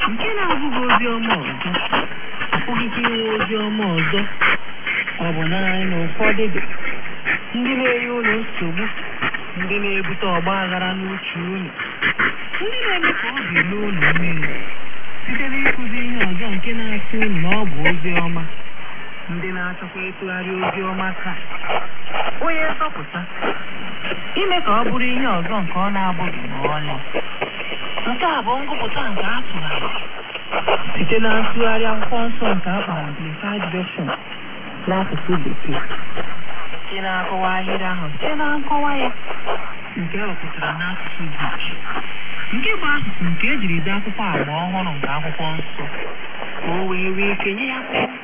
nke na-abụghị ozi ọma ọzọ apụghịkwa inwe ozi ọma ọzọ ọ bụ naanị na ụfọdụ dị ndị na-enye ụlọ nsogbu ndị na-ebute ọgba aghara n'uche unu ndị na-eme ka obi ruo unu mmiri site n'ịkụzi ihe ọzọ nke na-asị unu na ọ bụ ozi ọma ndị na-achọkwa ịtụgharị ozi ọma ka onye nzọpụta ime ka ọ bụrụ ihe ọzọ nke ọ na-abụghị ma ọlị nke a bụ ngụpụta nke a tụgharị site na ntụgharị akwụkwọ nsọ nke a kpara Amplified Version n'asụsụ bekee nke na-akọwa ahịrị ahụ site na nkọwa ya nke ewepụtara n'asụsụ Grik nke bụ asụsụ nke ejiri dee akwụkwọ agba ọhụrụ nke akwụkwọ nsọ ka o wee nwee ike nye ya